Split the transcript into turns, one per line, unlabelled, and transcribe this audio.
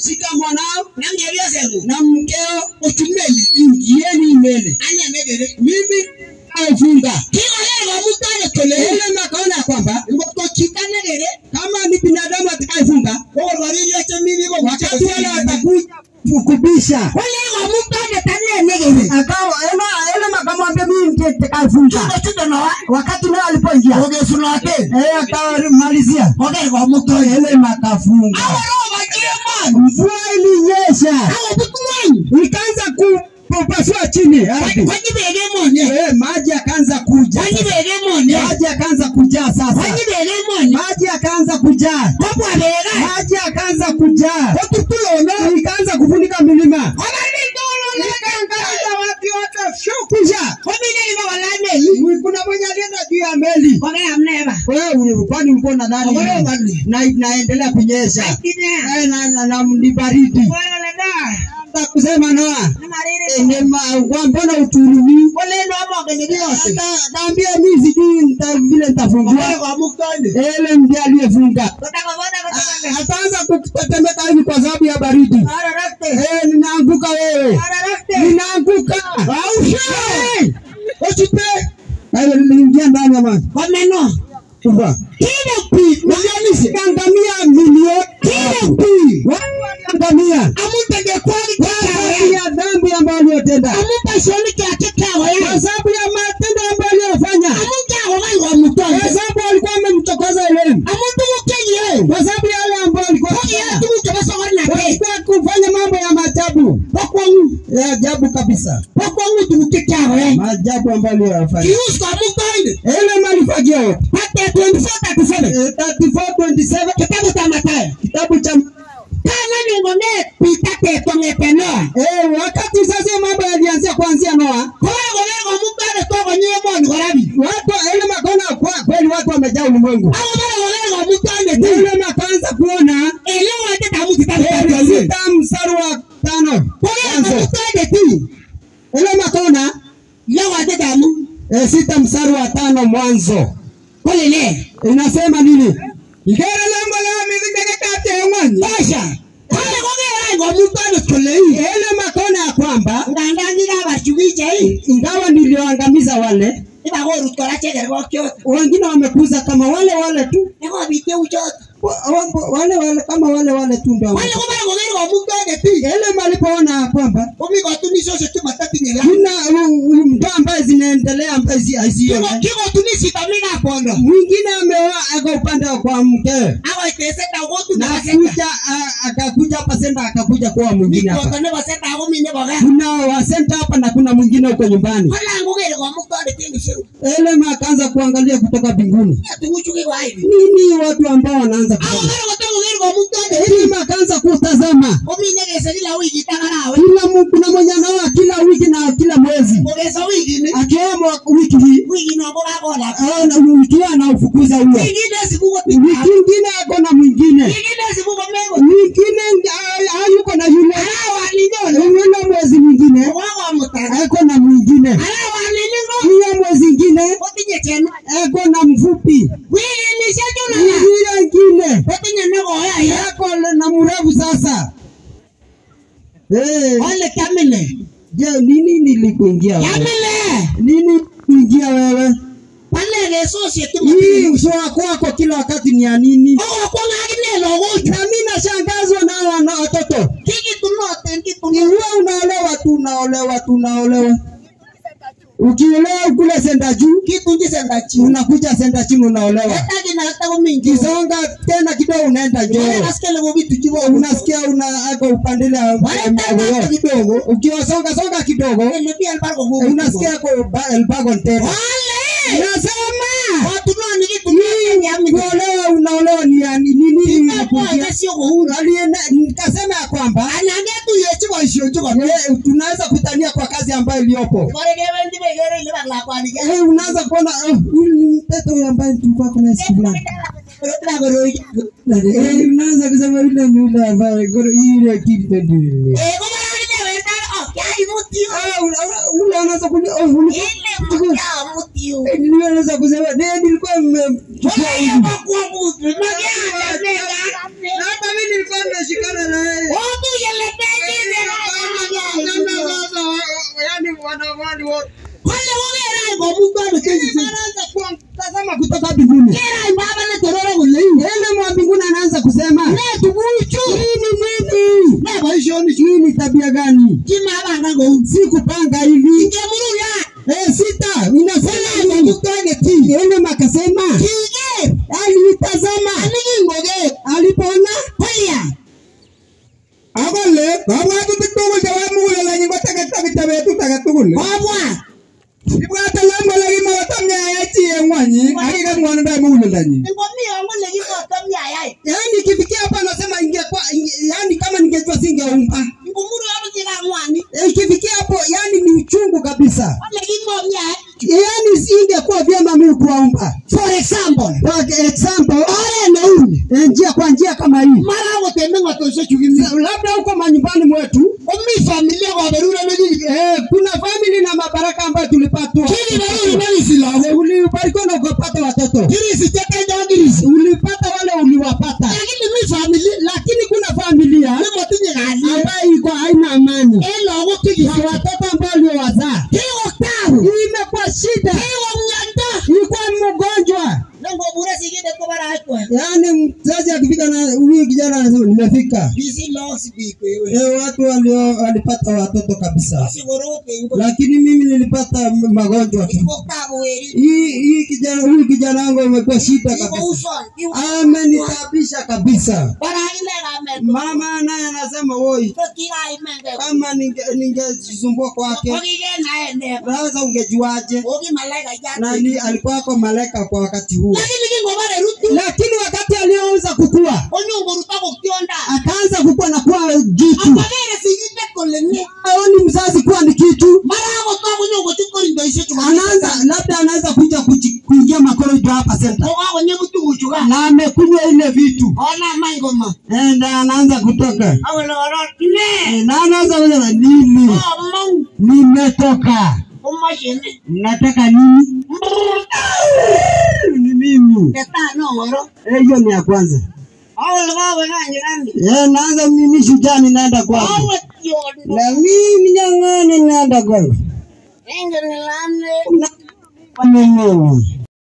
shika mwanao
namjebyosengu
na mkeo
ochumeli
ingieni mbele
anyamegere
mimi aifunga
kikolerwa mutane tole
ile makaona ya kwamba
ngotochitanegere
kama ni binadamu atakayefunga
kokorwariryose mibiko
wakati wale watakuja kukubisha
kolerwa mutane tanenegere
akawa ema ile makamwambia mimi ndiye nitakayefunga
kikochudonowa
wakati nao alipoingia
ogesunote
eh akamalizia
kolerwa mutane
ile makafunga
aworobajiemani
mvua ilinyesha
awobutumwanyi
ikaanza kupasua chini ardhi
wanyibegemonia
eh maji akaanza kuja
wanyibegemonia
maji akaanza kujaa sasa
wanyibegemonia
maji akaanza kujaa
kobwabega
maji akaanza kujaa
kotutulono
ikaanza kufunika milima
kobaritolono
ikaangaza watu wote shukisha
komineliba walanei
kuna mwenye alienda juu ya meli
kogeamneba
wewe kwani ulikuwa nadhani
Ogolewa bali.
na inaendelea kunyesha
ine
Eh, na, na, na ni baridi
koleleda
Nataka kusema noa
namariri
Ni ma- kwa mbona uturumi
koleno amogenegiyose
Hata naambia mi sijui nita- vile nitafungua
kolerwa mutane
ele ndiye aliyefunga
kotakobona kotakobona
ataanza kutetemeka hivi kwa sababu ya baridi
ararakte
Eh, ninaanguka wewe
ararakte
ninaanguka Eh, usite Hayo niliingia ndani ya maji
komeno
kubwa
kile pi
Walianisi kangamia milioni kile pi waliangamia
amutegekwali
kwa sababu
kikawe
ya dhambi ambayo aliyotenda
amupashoni kyakikawe
kwa sababu ya matendo ambayo aliyofanya
amunjawo baiwa
kwa
mutonde
sababu alikuwa amemchokoza Elimu
amuntu mukenyie
kwa sababu ya yale ambayo alikuwa
kogiye
anafanya.
tumuke basogonate
Walikuwa kufanya mambo ya maajabu
bakwangu
ya ajabu kabisa
bakwangu tumuke kyawe
maajabu ambayo aliyofanya
kiuska mutonde
Elimu alifanya yote
pate 2437
Eh, 34:27
kitabu cha Mathayo
kitabu cha
kana ningone pita tetong'etenoa
eh, wakati sasa mambo yalianzia kuanzia Noa
kobagoberwa mukare togonyemoni korabi
watu Elimu akaona kwa kweli watu wamejaa ulimwengu
abo baragoberwa mutonde ti
Elimu akaanza kuona
elewate tamu kitabu
eh,
cha
sita mstari wa tano
kogerwa
mwanzo
mutonde ti
Elimu akaona
lewate tamu
eh, sita mstari wa tano mwanzo
kolele
inasema nini ngere lembo la mizikekekate ng'wanyi
tosha kale kogeraigo mutonde kolei
ele makona ya kwamba
ngandangira abachugichei
ingawa nilioangamiza wale
ibagorut kora chegergo kyote
wengine wamekuza kama wale wale tu
nekobite uchote
Wa- wa- wale wale kama wale wale tu ndio
wale kobaragogerwa mutonde ti
ele malipoona ya kwamba
komigotunisose timatatinyeya
kuna u- u- ndoa ambaye zinaendelea ambaye zi- hazione
kikotunisitamina pondo
mwingine ameoa ako upande wa kwa mkewe
agoiteseta
na
gotunaseta
akuja a- akakuja hapa senda akakuja kuwa mwingine hapa
mikotone baseta agomine boga
kuna wasenta hapa na kuna mwingine huko nyumbani
kolangugere gomutonde tindiseu
ele akaanza kuangalia kutoka mbinguni
tuguchugigwaibi
nini watu ambao wanaanza kufanya
agogere gotogugere gomutonde
Elimu akaanza kutazama
ominegese kila wiki tagarawe
kila mu- kuna mwenye anaoa kila wiki na kila mwezi
ogesa wikini
akioa mwa- wiki hii
wiki nogogagola
ah, na wiki hii anaufukuza huyo
wikine sibugo
wiki ingine ako na mwingine
wikine sibugo mego
wingine ah, hayuko na yule
arawalinyono
yule mwezi mwingine
ogwagomutana
ako na mwingine
arawaliningo
hiyo mwezi ingine
otinye cheno
ako na mfupi
wikinishejunaga
hiyo ingine
otinye negoyaya
ako na mrefu sasa Eh,
ole kamile
je nini nilikuingia wewe
kamile
nini kuingia wewe
palegesosie
hii
timotini
usoa kwako kila wakati ni ya nini
ogokwong'aginelogochu
na mi nashangazwa na wana watoto
kikitunote
Ni
nkituno
wewe unaolewa tu unaolewa tu unaolewa ukiolewa kule senda juu
kitunjisendachi
unakuja senda chini unaolewa
etaginatagomingi
kisonga tena kidogo unaenda njoo
askele bituchibo
unasikia una ako upandile
Wanaenda
kidogo ukiwasonga songa kidogo unasikia ako ba- elbagon tena nasema
watunoni kitunoni
kuolewa unaolewa ni ya ni- nini inakuja
siogohura
alienda nikasema ya kwamba
anangetuyechikoishochiko
eh, tunaweza kutania kwa kazi ambayo iliyopo
koregewendi begere ile baklakwanike
Eh, unaanza kuona oh, huyu ni mtoto huyu ambaye tulikuwa kuna siku fulani Eh, unaanza kusema yule ni yule ambaye goro ile kitu ndio Ah, una- una- ule anaweza kulia oh, ule Eh, ndio anaweza kusema eh, nilikuwa nimechukua huyu na hata mimi nilikuwa nimeshikana na yeye
tukuchu.
Hii ni nini?
Na boisioni
Hii ni tabia gani?
kimabanga kou.
Si kupanga hivi.
Ingemuru ya.
Eh, sita inasema hivi. Ene makasema
Kiger.
alitazama
Anikingoge.
alipoona
Kolya.
akole kabwatutik tugul chebo mugulelenyi koteketak kityo betut age tugul
Kobwa.
ibwate lam kole kimakotam nyayai chi en ng'wanyi akikat ng'wonindo en mugulelenyi
Ngomi yangu lekikotom yayai.
yaani ikifikia hapa anasema ingekuwa inge- yaani kama ningejua singeumba
Ngumuru yangu tika ngwani.
Eh, ikifikia hapo yaani ni uchungu kabisa
Lekingom yayai.
yaani singekuwa vyema mimi kuwaumba
For example.
kwa example
Ore nauni.
eh, njia kwa njia kama hii
Mara kotembe ngotoshe chukimi.
labda huko manyumbani mwetu
Omi familia kwa berura negi.
eh, kuna famili na mabaraka ambayo tulipatwa
Kili berura negi silaho.
Eh, ulibarikiwa na ukapata watoto
Kirisi teke jangirisi.
ulipata wale uliwapata
Lakini mi familia.
lakini kuna familia
Nemotinye kalyet.
ambayo iko haina amani
En lagok
na
chekisi.
watoto ambao uliowazaa
Kiko tabu.
Hii imekuwa shida
Kiko mnyanda.
ilikuwa mgonjwa
Nengobure sigindet kobara akwe.
yaani mzazi akifika na huyu kijana anasema nimefika
Bisi lagok sibik wewe.
Eh, watu walio walipata watoto kabisa
Sikoroke ingo.
lakini mimi nilipata m- magonjwa tu
Kiko tabu weri.
hii hii kijana huyu kijana wangu imekuwa shida
Kiko
kabisa
uson. Kiko
amenitabisha kabisa
Bara ile kamet.
mama naye anasema woi
Tokira imenge.
kama ninge- ningejisumbua kwake
Okige naende.
sasa ungejuaje
Ogi malaika jati.
nani alikuwa kwa malaika kwa wakati huo
Lakini kingobare rutu.
lakini wakati aliyoanza kukua
Onyongo rutako kionda.
akaanza kukua na kuwa jitu
Akagere sigindet kole ne.
aoni mzazi kuwa ni kitu
Mara akotako nyongo tikorindo ishechu.
anaanza labda anaweza kuja kuji- kuingia makorojo hapa senta
Kokakonyemu tuguchuka.
na amekunywa ile vitu
Ona mangoma.
Eh, na anaanza kutoka
Awele orot ne.
Eh, na anaanza kusema nini
Omong.
nimetoka
Umashine.
mnataka nini ni mimi
Teta no ngoro.
Eh, hiyo ni ya kwanza
Awele kawe nanje nandi.
Eh, naanza mimi shujaa ninaenda kwake
Awe tiondo.
na mimi nyang'ani naenda kwake
Enge nilane.
kwa nini